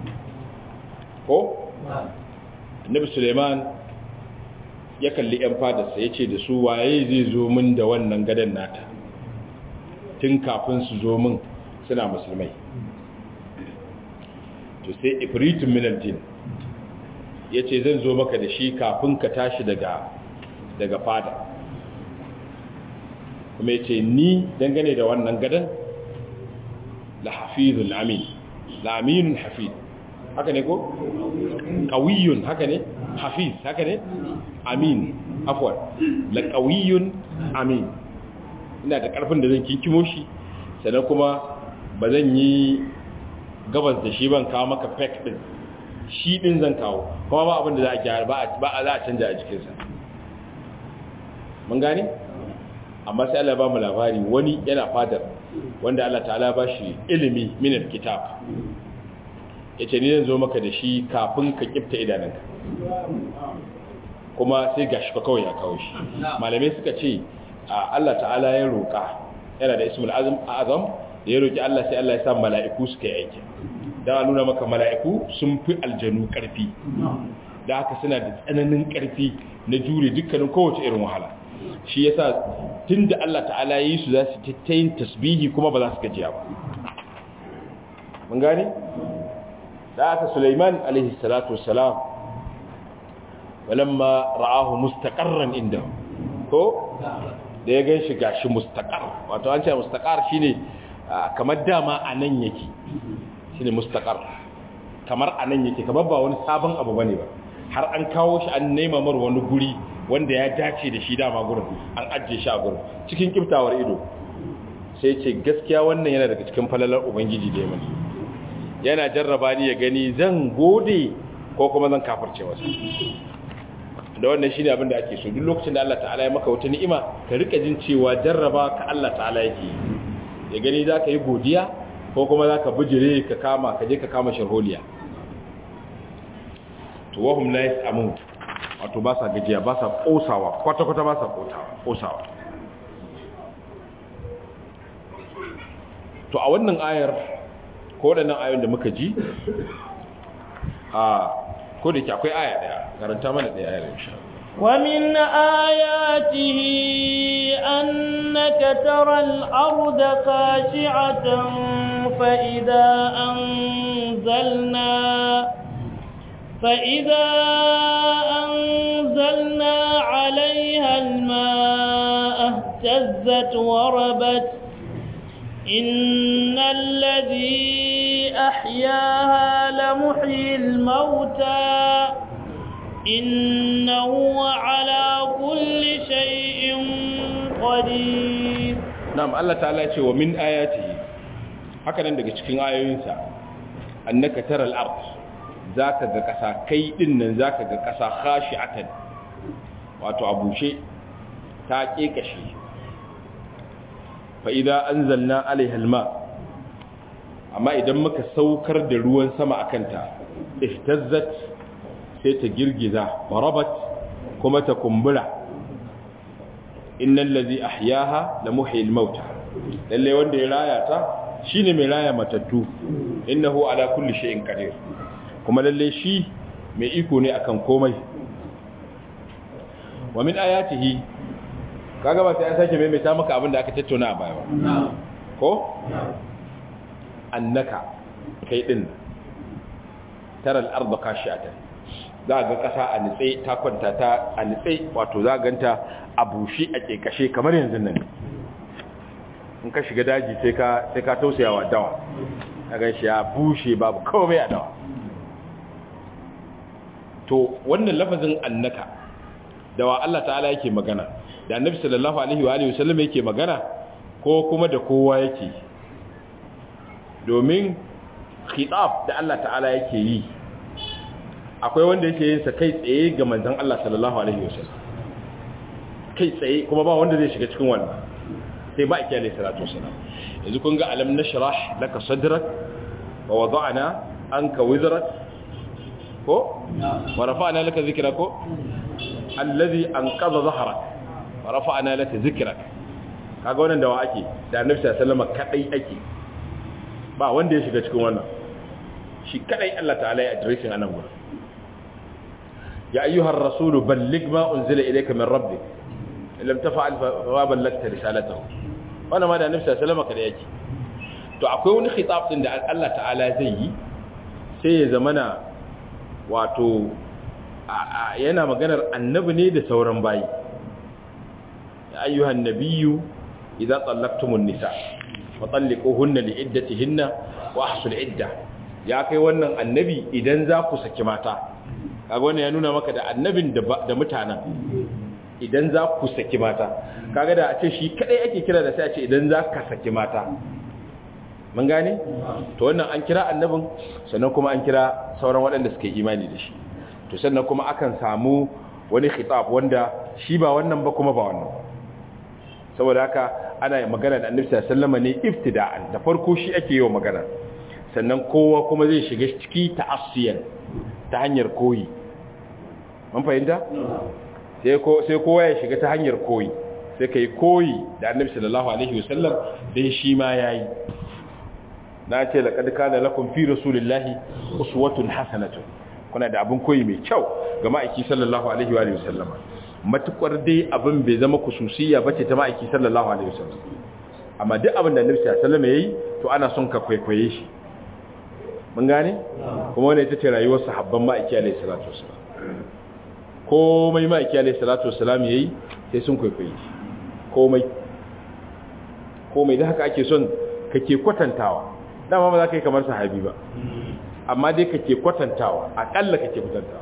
ko annabi Suleiman ya kalli ‘yan fadarsa ya ce da su waye zai zo min da wannan gadon nata tun kafin su zo min suna musulmai to sai ifritun minaltin ya ce zan zo maka da shi kafin ka tashi daga daga fada kuma ya ce ni dangane da wannan gadon la hafizun amin la aminun hafiz haka ne ko? ƙawiyun haka ne? hafiz haka ne? amin afwan la ƙawiyun amin ina da ƙarfin da zan kinkimo shi sannan kuma ba zan yi gabas da shi ban kawo maka fake din shi din zan kawo kuma ba abin da za a gyara ba a za a canja a jikinsa mun gane? amma sai Allah ba mu labari wani yana fadar wanda Allah ta'ala ba shi ilimi minar kitab ya ce ni zan zo maka da shi kafin ka kifta idanunka kuma sai gashi ka kawai ya kawo shi malamai suka ce Allah ta'ala ya roƙa yana da ismul azam azam da ya roƙi Allah sai Allah ya sa mala'iku suka yi aiki da nuna maka mala'iku sun fi aljanu ƙarfi da haka suna da tsananin ƙarfi na jure dukkanin kowace irin wahala shi yasa tunda Allah ta'ala ya yi su za su tattayin tasbihi kuma ba za su gajiya ba mun gane da aka Sulaiman alaihi salatu wassalam walamma ra'ahu mustaqarran inda ko da ya ganshi gashi mustaqar wato an ce mustaqar shine kamar dama anan yake shine mustaqar kamar anan yake kamar ba wani sabon abu bane ba har an kawo shi an nema mar wani guri wanda ya dace da shi dama gurin an ajiye shi a gurin cikin kiftawar ido sai ce gaskiya wannan yana daga cikin falalar ubangiji da ya mani yana jarraba ni ya gani zan gode ko kuma zan kafirce masa da wannan shine abin da ake so duk lokacin da Allah ta'ala ya maka wata ni'ima ka rika jin cewa jarraba ka Allah ta'ala yake ya gani zaka yi godiya ko kuma zaka bijire ka kama ka je ka kama sharholiya to wahum la yasamun wato ba sa gajiya ba sa kosawa kwata kwata ba sa kosawa to a wannan ayar ko waɗannan ayoyin da muka ji a ko da ke akwai aya ɗaya karanta mana ɗaya ayar insha ومن آياته أنك ترى الأرض خاشعة فإذا أنزلنا فإذا أنزلنا عليها الماء اهتزت وربت إن الذي أحياها لمحيي الموتى إنه على كل شيء قدير نعم الله تعالى يقول ومن آياته هكذا daga cikin ayoyinsa annaka tara al-ard zaka ga kasa kai din nan zaka ga kasa khashi'atan wato abushe ta kekashe fa'ida an zalna alaihalma amma idan muka saukar da ruwan sama a kanta ihtazzat sai ta girgiza marabat kuma ta kumbura innan lazi ahyaha da muhil mauta lalle wanda ya raya ta shine mai raya matattu innahu ala kulli shay'in qadir kuma lalle shi mai iko ne akan komai wa min ayatihi kaga ba sai an sake maimaita maka abin da aka tattauna a baya ba ko annaka kai din tara al-ardh khashi'atan za ga kasa a nitse ta kwanta ta a nitse wato za ganta a bushi a kekashe kamar yanzu nan in ka shiga daji sai ka sai ka tausayawa dawa kaga shi ya bushe babu komai a dawa to wannan lafazin annaka dawa Allah ta'ala yake magana da annabi sallallahu alaihi wa alihi wasallam yake magana ko kuma da kowa yake domin khitab da Allah ta'ala yake yi akwai wanda yake yin sa kai tsaye ga manzon Allah sallallahu alaihi wasallam kai tsaye kuma ba wanda zai shiga cikin wannan sai ba ake alaihi salatu wasallam yanzu kun ga alam nashrah laka sadrak wa wada'na anka wizrak ko wa rafa'na laka dhikrak ko alladhi anqadha dhahrak wa rafa'na laka dhikrak kaga wannan da wa ake da annabi sallallahu alaihi wasallam kadai ake ba wanda ya shiga cikin wannan shi kadai Allah ta'ala ya addressing anan gurin ya ayyuhar rasulu balligh ma unzila ilayka min rabbik lam tafa'al fa ballagta risalatahu wannan ma da annabi sallallahu alaihi wasallam kada yake to akwai wani khitab din da Allah ta'ala zai yi sai ya zamana wato yana maganar annabi ne da sauran bayi ya ayyuhan nabiyyu idza tallaqtumun nisa fa talliquhunna liiddatihinna wa ahsul idda ya kai wannan annabi idan za ku saki mata kaga wannan ya nuna maka da annabin da mutanen idan za ku saki mata kaga da a ce shi kadai ake kira da sai a ce idan za ka saki mata mun gane to wannan an kira annabin sannan kuma an kira sauran waɗanda suke imani da shi to sannan kuma akan samu wani khitab wanda shi ba wannan ba kuma ba wannan saboda haka ana magana da annabi sallallahu alaihi wasallam ne ibtida'an da farko shi ake yi wa magana sannan kowa kuma zai shiga ciki ta'assiyan ta hanyar koyi mun fahimta sai kowa ya shiga ta hanyar koyi sai ka yi koyi da annabi sallallahu alaihi wasallam don shi ma ya yi na ce laƙad kana lakum fi rasulillahi uswatun hasanatun kuna da abin koyi mai kyau ga ma'aiki sallallahu alaihi wa sallama matukar dai abin bai zama kususiya bace ta ma'aiki sallallahu alaihi wasallam amma duk abin da annabi sallallahu alaihi wasallam yayi to ana son ka kwaikwaye shi mun gane kuma wannan ita ce rayuwar sahabban ma'aiki alaihi salatu wasallam komai ma'aiki alaihi salatu wasallam yayi sai sun kwaikwaye shi komai komai da haka ake son kake kwatantawa dama ba za ka yi kamar sahabi ba amma dai kake kwatantawa akalla kake kwatantawa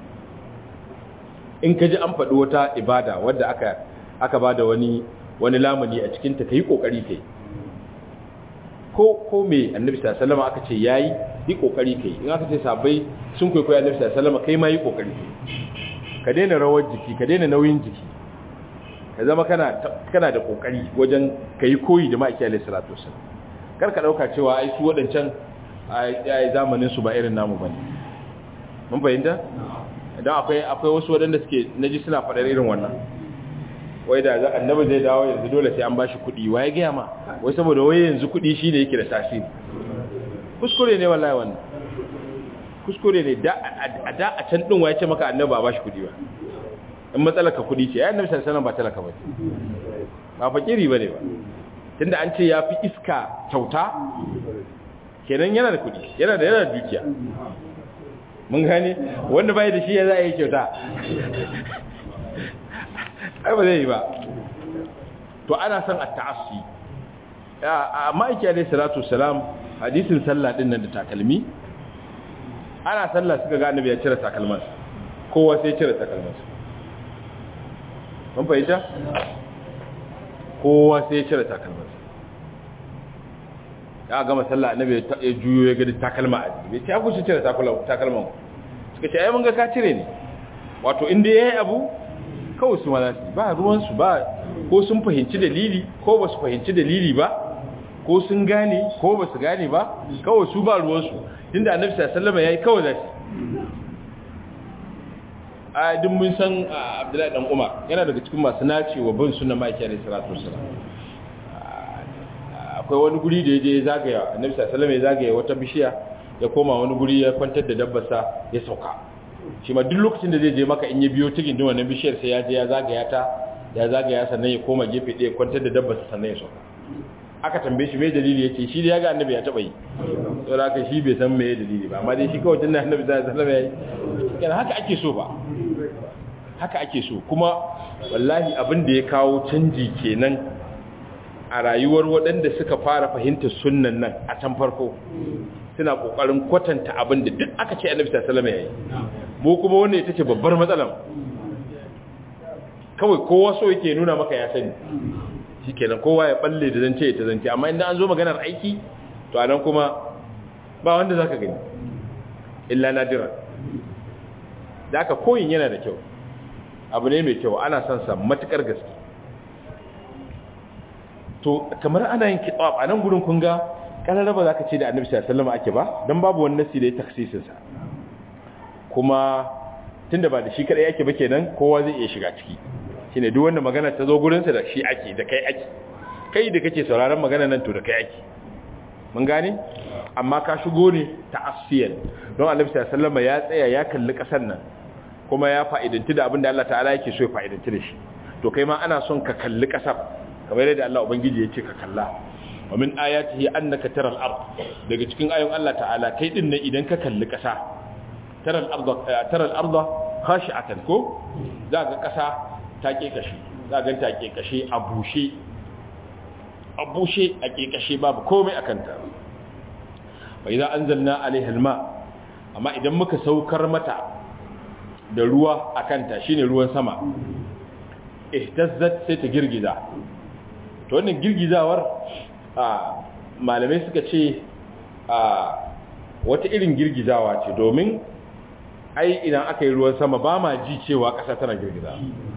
in ka ji an faɗi wata ibada wadda aka aka ba da wani wani lamuni a cikinta ka yi ƙoƙari kai ko ko me annabi sallallahu alaihi wasallam aka ce yayi yi ƙoƙari kai in aka ce sabai sun kwaikwayo annabi sallallahu alaihi wasallam kai ma yi ƙoƙari kai ka daina rawar jiki ka daina nauyin jiki ka zama kana kana da ƙoƙari wajen ka yi koyi da ma'aiki alaihi salatu wasallam kar ka ɗauka cewa ai su waɗancan ai zamanin su ba irin namu bane mun fahimta idan akwai akwai wasu waɗanda suke naji suna faɗar irin wannan wai da za annabi zai dawo yanzu dole sai an bashi kuɗi waye ga ma wai saboda wai yanzu kuɗi shine yake da tasiri kuskure ne wallahi wannan kuskure ne da a da a can din waye ce maka annabi ba bashi kuɗi ba in matsalar ka kuɗi ce ai annabi sallallahu alaihi wasallam ba talaka ba ba fakiri bane ba tunda an ce ya fi iska kyauta kenan yana da kuɗi yana da yana da dukiya mun gane wanda bai da shi ya za a yi kyauta ai ba zai yi ba to ana son a ta'assi a ma'aiki alai salatu salam hadisin sallah din nan da takalmi ana sallah suka ga annabi ya cire takalman kowa sai cire takalman mun fahimta kowa sai ya cire takalman ya gama sallah annabi ya juyo ya ga takalma a jiki bai ce ku cire takalman suka ce ai mun ga ka cire ne wato inda yayi abu kawai su ma ba ruwan su ba ko sun fahimci dalili ko ba su fahimci dalili ba ko sun gane ko ba su gane ba kawai su ba ruwan su tunda annabi sallallahu alaihi wasallam yayi kawai zashi a duk mun san Abdullahi dan Umar yana daga cikin masu naci wa bin sunna maki alaihi salatu wasallam akwai wani guri da yaje ya zagaya annabi sallallahu alaihi wasallam ya zagaya wata bishiya ya koma wani guri ya kwantar da dabbarsa ya sauka shi ma duk lokacin da zai je maka in ya biyo cikin din wannan bishiyar sai ya je ya zagaya ta ya zagaya sannan ya koma gefe ɗaya kwantar da dabbarsa sannan ya sauka aka tambaye shi mai dalili yace shi da ya ga annabi ya taba yi to da haka shi bai san me dalili ba amma dai shi kawai tunda annabi sallallahu alaihi wasallam ya yi kana haka ake so ba haka ake so kuma wallahi abin da ya kawo canji kenan a rayuwar waɗanda suka fara fahimtar sunnan nan a can farko suna ƙoƙarin kwatanta abin da duk aka ce annabi sallallahu alaihi wasallam yayi mu kuma wannan ita ce babbar matsalar kawai kowa so yake nuna maka ya sani shikenan kowa ya balle da zance ta zance amma idan an zo maganar aiki to anan kuma ba wanda zaka gani illa nadira da aka koyin yana da kyau abu ne mai kyau ana son sa matukar gaske to kamar ana yin kitab a nan gurin kun ga kalar ba zaka ce da annabi sallallahu alaihi wasallam ake ba dan babu wani nasi da ya taksisin sa kuma tunda ba da shi kadai yake ba kenan kowa zai iya shiga ciki shine duk wanda magana ta zo gurin sa da shi ake da kai ake kai da kake sauraron magana nan to da kai ake mun gane amma ka shigo ne ta asiyan don annabi sallallahu alaihi wasallam ya tsaya ya kalli kasar nan kuma ya fa'idanti da abin da Allah ta'ala yake so ya fa'idanti da shi to kai ma ana son ka kalli kasar kamar yadda Allah ubangiji ya ce ka kalla wa min ayatihi annaka taral ard daga cikin ayoyin Allah ta'ala kai din ne idan ka kalli kasa taral ard taral ard khashi'atan ko za ga kasa ta ke kashi za ga ta ke kashi a bushe a bushe a ke kashi babu komai akan ta wa idza anzalna alaiha alma amma idan muka saukar mata da ruwa akan ta shine ruwan sama ihtazzat sai ta girgiza to wannan girgizawar a malamai suka ce a wata irin girgizawa ce domin ai idan aka yi ruwan sama ba ma ji cewa ƙasa tana girgiza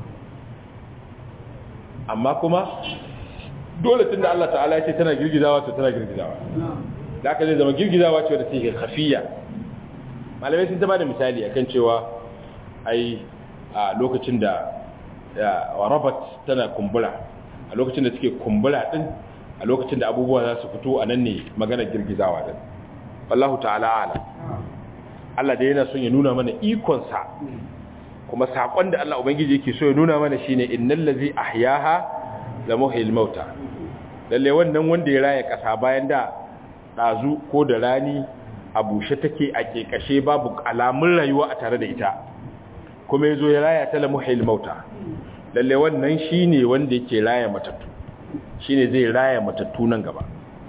amma kuma dole tun da Allah ta'ala ya ce tana girgizawa to tana girgizawa da aka zai zama girgizawa ce wadda take hafiya malamai sun taba da misali akan cewa ai a lokacin da rabat tana kumbura a lokacin da suke kumbura din a lokacin da abubuwa za su fito a nan ne magana girgizawa din wallahu ta'ala ala Allah da yana son ya nuna mana ikonsa kuma sakon da Allah ubangiji yake so ya nuna mana shine innal ladzi ahyaha la muhyil mauta lalle wannan wanda ya raya kasa bayan da dazu ko da rani a bushe take a kekashe babu alamun rayuwa a tare da ita kuma yazo ya raya ta la muhyil mauta lalle wannan shine wanda yake raya matattu shine zai raya matattu nan gaba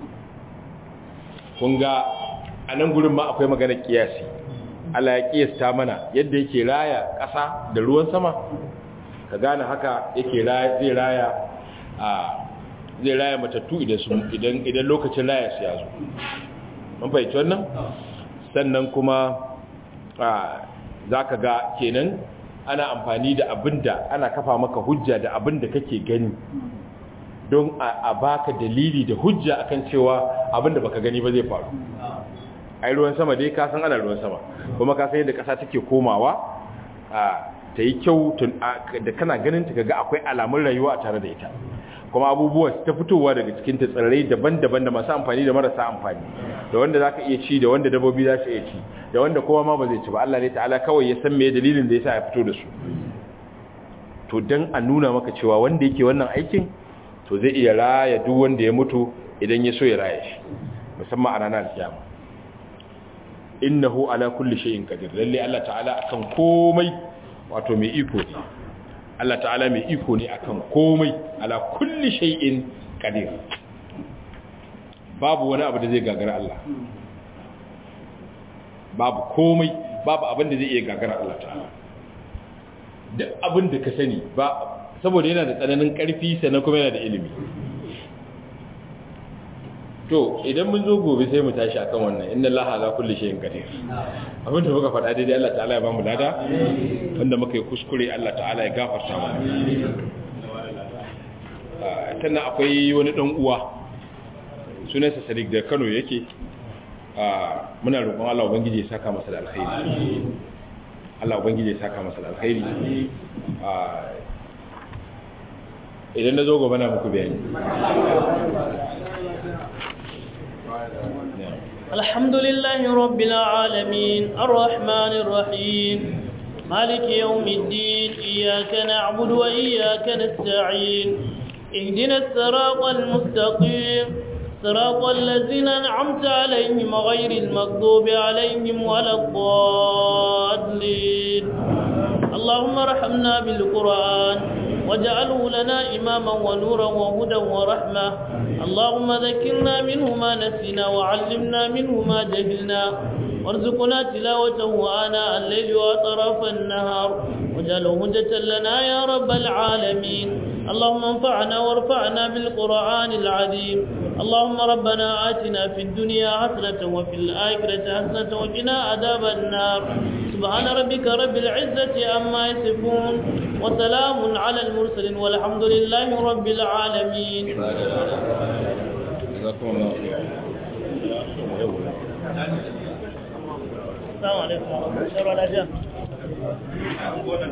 kun ga a nan gurin ma akwai magana kiyasi Allah ya kiyasta mana yadda yake raya ƙasa da ruwan sama ka gane haka yake raya zai raya a zai raya matattu idan su idan idan lokacin raya su ya zo mun fahimci wannan sannan kuma a zaka ga kenan ana amfani da abinda ana kafa maka hujja da abinda kake gani don a baka dalili da hujja akan cewa abinda baka gani ba zai faru ai ruwan sama dai ka san ana ruwan sama kuma ka san yadda kasa take komawa a ta yi kyau da kana ganin ta ga akwai alamun rayuwa a tare da ita kuma abubuwa ta fitowa daga cikin ta tsirrai daban-daban da masu amfani da marasa amfani da wanda zaka iya ci da wanda dabbobi za su iya ci da wanda kowa ma ba zai ci ba Allah ne ta'ala kawai ya san me dalilin da yasa ya fito da su to dan a nuna maka cewa wanda yake wannan aikin to zai iya raya duk wanda ya mutu idan ya so ya raya shi musamman a ranar kiyama innahu ala kulli shay'in qadir lalle Allah ta'ala akan komai wato mai iko ne Allah ta'ala mai iko ne akan komai ala kulli shay'in qadir babu wani abu da zai gagara Allah babu komai babu abin da zai iya gagara Allah ta'ala duk abin da ka sani ba saboda yana da tsananin karfi sannan kuma yana da ilimi to idan mun zo gobe sai mu tashi akan wannan inna allaha ala kulli shay'in qadir abin da muka faɗa daidai Allah ta'ala ya bamu lada wanda muka yi kuskure Allah ta'ala ya gafarta mana sannan akwai wani dan uwa sunansa Sadiq da Kano yake muna roƙon Allah ubangiji ya saka masa da alkhairi Allah ubangiji ya saka masa da alkhairi idan na zo gobe na muku bayani الحمد لله رب العالمين الرحمن الرحيم مالك يوم الدين إياك نعبد وإياك نستعين اهدنا الصراط المستقيم صراط الذين أنعمت عليهم غير المغضوب عليهم ولا الضالين اللهم ارحمنا بالقرآن واجعله لنا إماما ونورا وهدى ورحمة اللهم ذكرنا منه ما نسينا وعلمنا منه ما جهلنا وارزقنا تلاوته آناء الليل وأطراف النهار واجعله هجة لنا يا رب العالمين اللهم انفعنا وارفعنا بالقرآن العظيم اللهم ربنا آتنا في الدنيا حسنة وفي الآخرة حسنة وقنا عذاب النار سبحان ربك رب العزة عما يصفون وسلام على المرسلين والحمد لله رب العالمين جزاكم الله خيرا السلام عليكم ورحمة الله وبركاته